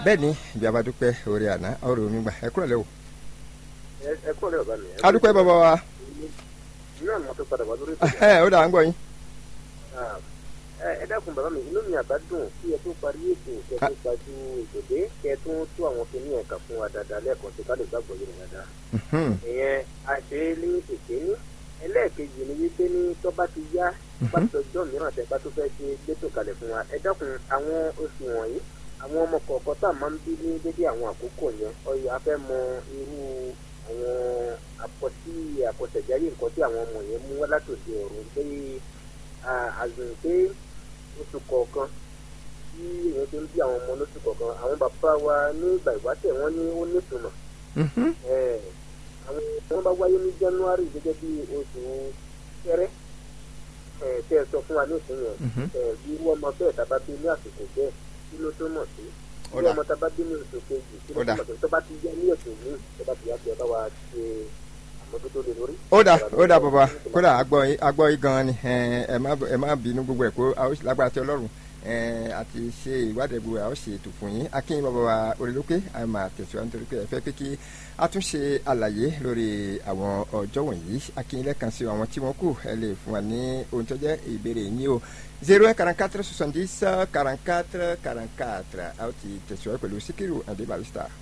bẹ́ẹ̀ ni bí a bá dúpẹ́ orí àná ọ̀rọ̀ omi gbà ẹ kúrò lẹ́wọ̀. ẹ kúrò lẹ́wọ̀ bá mi. a dúpẹ́ bàbá wa. náà mo tó padà wá lórí ẹ ó dà ń gbọ́ yín. ẹ dákun bàbá mi inú mi àbá dùn kí ẹ tó parí ètò kẹ tó gbajú ìdòdé kẹ tó tó àwọn kìíní ẹ̀ka fún wa dáadáa lẹ́ẹ̀kan tó ká lè gbàgbọ́ yìí dáadáa. ìyẹn àṣẹ ní tètè ní ẹlẹ́ẹ̀kejì ni wípé ní tó bá ti yá bá ti ọjọ́ mìíràn tẹ́ bá tó fẹ́ ṣe gbẹ́tò kalẹ̀ fún wa ẹ dákun àwọn oṣù wọ̀nyí àwọn ọmọ kọ̀ọ̀kan tá a máa ń bí ní dédé àwọn àkókò yẹn ọyọ a fẹ́ mọ irú àwọn àpọ̀tí àpọ̀tẹ̀jáyé nǹkan tí àwọn ọmọ yẹn mú wá látòdì ọ̀run pé àzùn pé oṣù kọ̀ọ̀kan tí èèyàn ti ń bí àwọn ọmọ lóṣù kọ̀ọ̀kan àwọn bàbá wa ní ìgbà ìwáṣẹ̀ wọ́n ní ó nítumọ̀ àwọn wọn bá wáyé ní january gẹ́gẹ́ bí oṣù kẹrẹ tẹ ẹ sọ fún wa ní ìsinyìí bí irú ọmọ bẹ́ẹ̀ tá a bá bí ní àsìkò bẹ́ẹ̀ kí ló tó mọ̀ sí bí ọmọ tá a bá bí ní oṣù kejì kí ló tó mọ̀ sí tó bá ti yá ní ètò míì tó bá ti yá kí ẹ bá wa ṣe àmójútó lé lórí. ó dà ó dà bàbá kódà agbọ́ yìí gan-an ni ẹ má bínú gbogbo ẹ̀ kó lágbára tí ọlọ́run àti ṣe ìwádìí gbogbo àwọn ṣe ètò fún yín akínyìn bàbá wa orílẹ̀-èdè a máa tẹ̀síwájú nítorí pé ẹ fẹ́ pé kí a tún ṣe àlàyé lórí àwọn ọjọ́ wọ̀nyí akínyìn lẹ́ẹ̀kan sí àwọn tí wọ́n kù ẹ lè fún wa ní ohun tó jẹ́ ìbéèrè yín o zero un quarante quatre soixante dix quarante quatre quarante quatre a ó ti tẹ̀síwájú pẹ̀lú Síkírù Adé Barrister.